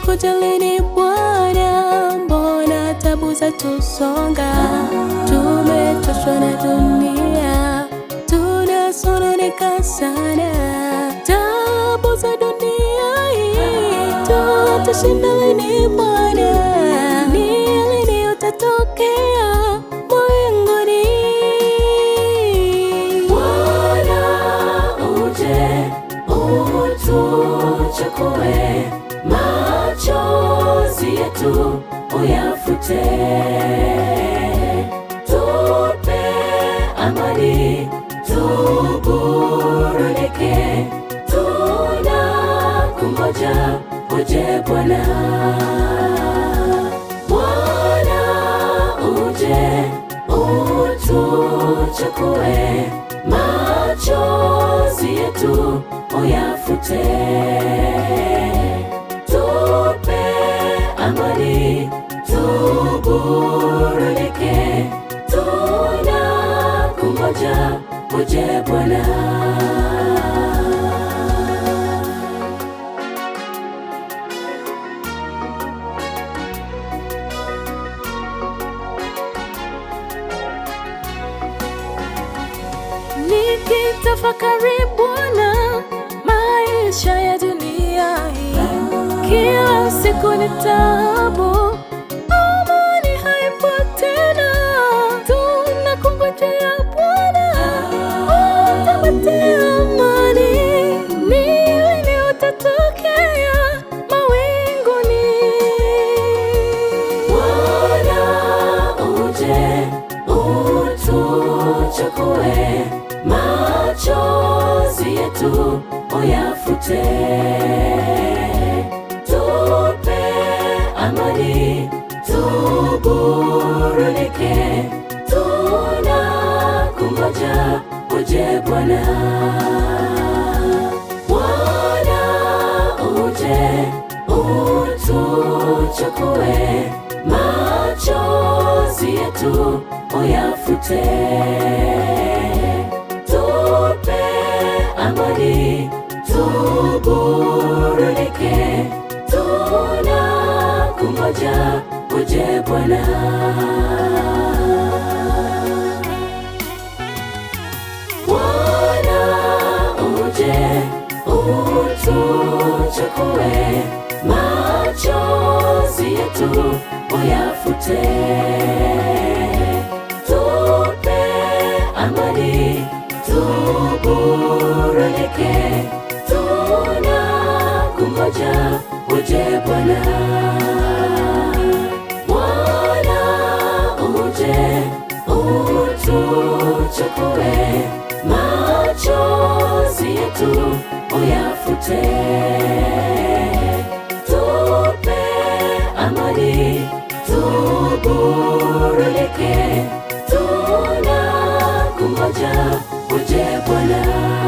utakuja lini Bwana? Mbona tabu zatusonga? Tumechoshwa na dunia, tunasononeka sana. Tabu za dunia hii tutashinda lini Bwana? Ni lini utatokea mawinguni? Bwana uje utuchukue, machozi yetu uyafute, tupe amani, tuburudike, tunakungoja uje Bwana. Bwana uje utuchukue, machozi yetu uyafute, tupe amani, tuburudike, tunakungoja uje Bwana. Nikitafakari Bwana, maisha ya dunia hii, kila siku ni taabu, amani haipo tena. Tunakungojea Bwana, utatupatia amani. Ni lini utatokea mawinguni? Bwana uje utuchukue, machozi yetu uyafute, tupe amani, tuburudike, tunakungoja uje Bwana. Bwana uje utuchukue, machozi yetu uyafute, tupe amani, tuburudike, tunakungoja uje Bwana. Bwana uje utuchukue, machozi yetu uyafute, tupe amani, tuburudike, tunakungoja uje Bwana. Bwana uje utuchukue, machozi yetu uyafute, tupe amani, tuburudike, tunakungoja uje Bwana.